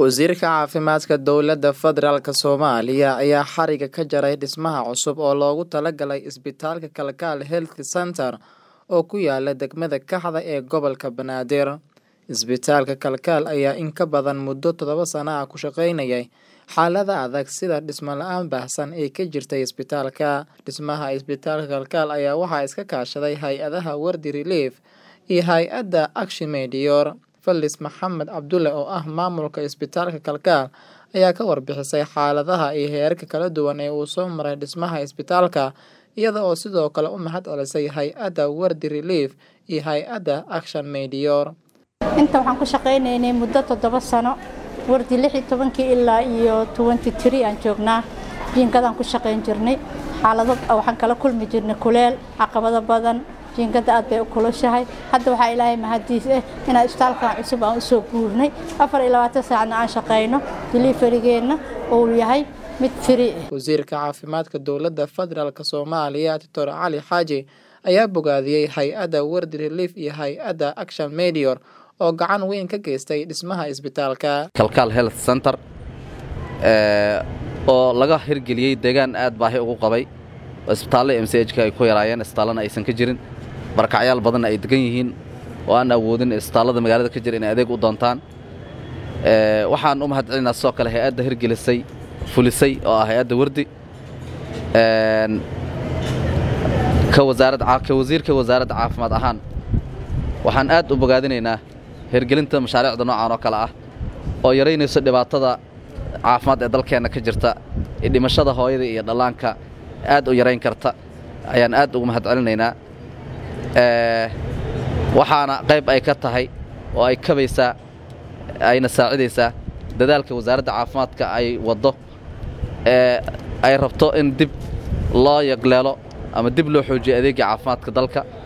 Wasiirka Caafimaadka Dowladda Federaalka Soomaaliya ayaa xariga ka jaray dhismaha cusub oo loogu talagalay Isbitaalka Kalkaal Health Centre oo ku yaala degmada Kaxda ee gobolka Banaadir. Isbitaalka Kalkaal ayaa in ka badan muddo toddoba sano ah ku shaqaynayay xaalada adag sida dhismo la'aan baahsan ee ka jirtay isbitaalka. Dhismaha Isbitaalka Kalkaal ayaa waxaa iska kaashaday hay-adaha Wardi Relief iyo hay-adda Action Medeor. Falis Maxamed Cabdulle oo ah maamulka Isbitaalka Kalkaal ayaa ka warbixisay xaaladaha iyo heerarka kala duwan ee uu soo maray dhismaha isbitaalka iyada oo sidoo kale u mahad celisay hay-adda Wardi Relief iyo hay-adda Action Medeor. inta waxaan ku shaqaynaynay muddo toddoba sano wardi lix iyo tobankii ilaa iyo twenty three aan joognaa jiinkadaan ku shaqayn jirnay xaalado waxaan kala kulmi jirnay kuleel caqabado badan jiinkada aad bay u kulushahay hadda waxaa ilaahay mahadiis ah inaan isbitaalkan cusub aan usoo guurnay afar iyo labaatan saacna aan shaqayno deliverygeenna uu yahay mid free ah Wasiirka Caafimaadka Dowladda Federaalka Soomaaliya Dr. Cali Xaaji ayaa bogaadiyey hay-adda Wardi Relief iyo hay-adda Action Medeor oo gacan weyn ka geystay dhismaha isbitaalka. kalkaal health center ee, oo laga hirgeliyey deegaan aad baahi ugu qabay oo isbitaallo m c h ka ay ku yaraayeen isbitaallana aysan ka jirin barakacyaal badanna ay degan yihiin oo aan awoodin isbitaallada magaalada ka jira inay adeeg u doontaan Ee, waxaan u mahad celinaa sidoo kale hay-adda hirgelisay fulisay oo ah hay-adda wardi Een, ka wasaarad caa- ka wasiirka wasaaradda caafimaad ahaan waxaan aad u bogaadinaynaa hirgelinta mashaariicda noocan oo kale ah oo yaraynayso dhibaatada caafimaad ee dalkeenna ka jirta iyo dhimashada hooyada iyo dhallaanka aad u yarayn karta ayaan aad ugu mahad celinaynaa Ee, waxaana qayb ay ka tahay oo ay kabaysaa ayna saacidaysaa dadaalka wasaaradda caafimaadka ay waddo ee ay rabto in dib loo yagleelo ama dib loo xoojiyo adeegga caafimaadka dalka